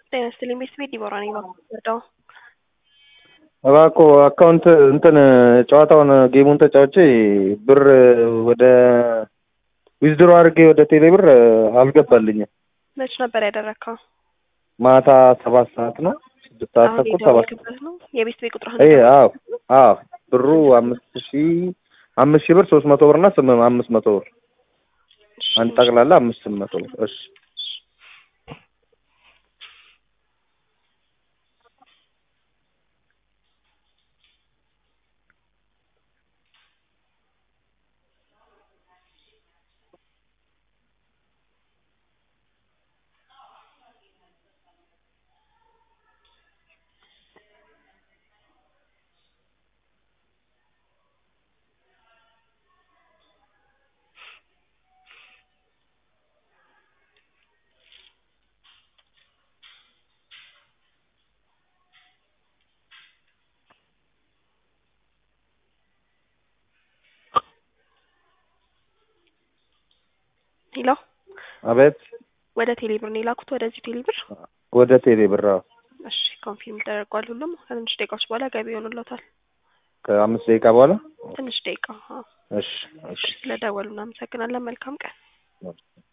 ጤና ይስጥልኝ ቤተሰቤ ዲቦራ ነኝ ባርዳው እባክዎ አካውንት እንትን ጨዋታውን ጌሙን ተጫውቼ ብር ወደ ዊዝድሮ አድርጌ ወደ ቴሌ ብር አልገባልኝም። መች ነበር ያደረግከው? ማታ ሰባት ሰዓት ነው ስድስት ሰዓት አሁን ተኩል ሰባት የደወልክበት ነው የቤት ቤት ቁጥር ይሄ አዎ አዎ ብሩ አምስት ሺ አምስት ሺህ ብር ሶስት መቶ ብር እና ስም አምስት መቶ ብር አንድ ጠቅላላ አምስት መቶ ብር እሺ ሄሎ አቤት ወደ ቴሌ ብር ነው የላኩት ወደዚህ ቴሌ ብር ወደ ቴሌ ብር አዎ እሺ ኮንፊርም ተደርጓል ሁሉም ከትንሽ ደቂቃዎች በኋላ ገቢ ይሆንልዎታል ከአምስት ደቂቃ በኋላ ትንሽ ደቂቃ አዎ እሺ እሺ ስለደወሉ እናመሰግናለን መልካም ቀን